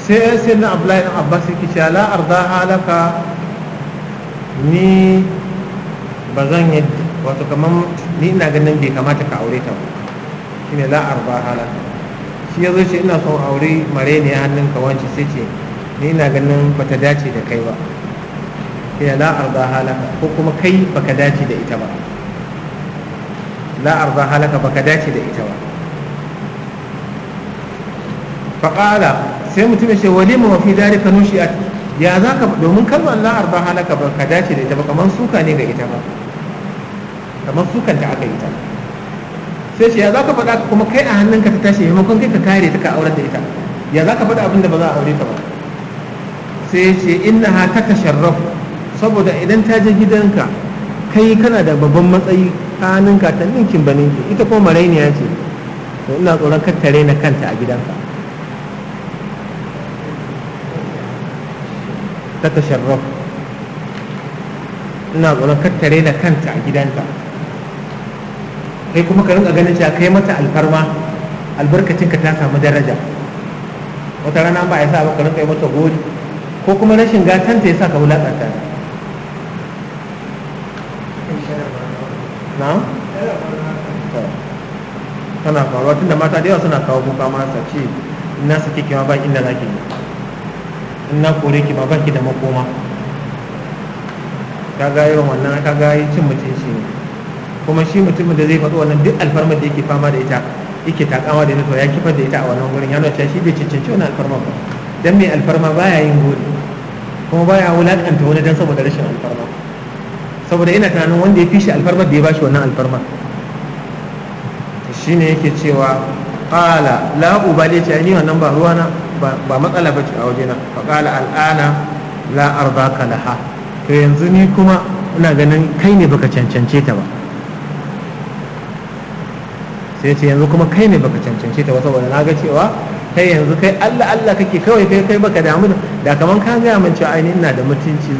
sai sai na abdullahi ɗan abbas yake cewa la arda halaka ni ba zan yi wato kamar ni ina ganin bai kamata ka aure ta ba shine la arda halaka shi ya zo ce ina son aure mare ne hannun ka wance sai ce ni ina ganin bata dace da kai ba shine la arda halaka ko kuma kai baka dace da ita ba la arda halaka baka dace da ita ba faƙala sai mutum ya ce walima wa fi dalika nushi'at ya za ka domin kalmar la arda halaka ba ka dace da ita ba kamar suka ne ga ita ba kamar sukan ta aka yi ta sai ce ya za ka faɗa kuma kai a hannunka ta tashi maimakon kai ka kare ta ka aurar da ita ya za ka faɗa abin da ba za a aure ta ba sai ce inna ha ta tasharrafu saboda idan ta je gidanka kai kana da babban matsayi ta hannunka ta ninkin ba ninki ita kuma marainiya ce to ina tsoron kattare na kanta a gidanka ta tasharraf ina tsoron kattare na kanta a gidanka kai kuma ka rinka ganin cewa kai mata alfarma albarkacin ka ta samu daraja wata rana ba ya sa ba ka rinka yi mata gori ko kuma rashin gatanta ya sa ka wulaƙanta na? tana faruwa tun da mata da yawa suna kawo kuka mata ce ina sake kima ba inda za ki in na kore ki ba ba ki da makoma ka ga irin wannan ka ga cin mutunci ne kuma shi mutumin da zai faɗi wannan duk alfarmar da yake fama da ita yake takama da ita to ya kifar da ita a wannan gurin ya nuna shi bai cancanci wannan alfarma ba dan mai alfarma baya yin gori kuma baya wulakanta wani dan saboda rashin alfarma saboda ina tunanin wanda ya fi shi alfarmar da ya bashi wannan alfarmar shine yake cewa qala la ubali ce ni wannan ba ruwana ba matsala bace a wajena fa qala al'ana la ardaka laha to yanzu ni kuma ina ganin kai ne baka cancance ta ba sai ce yanzu kuma kai ne baka cancance ta ba saboda na ga cewa kai yanzu kai Allah Allah kake kawai kai kai baka damu da kaman ka ga min cewa ai ina da mutunci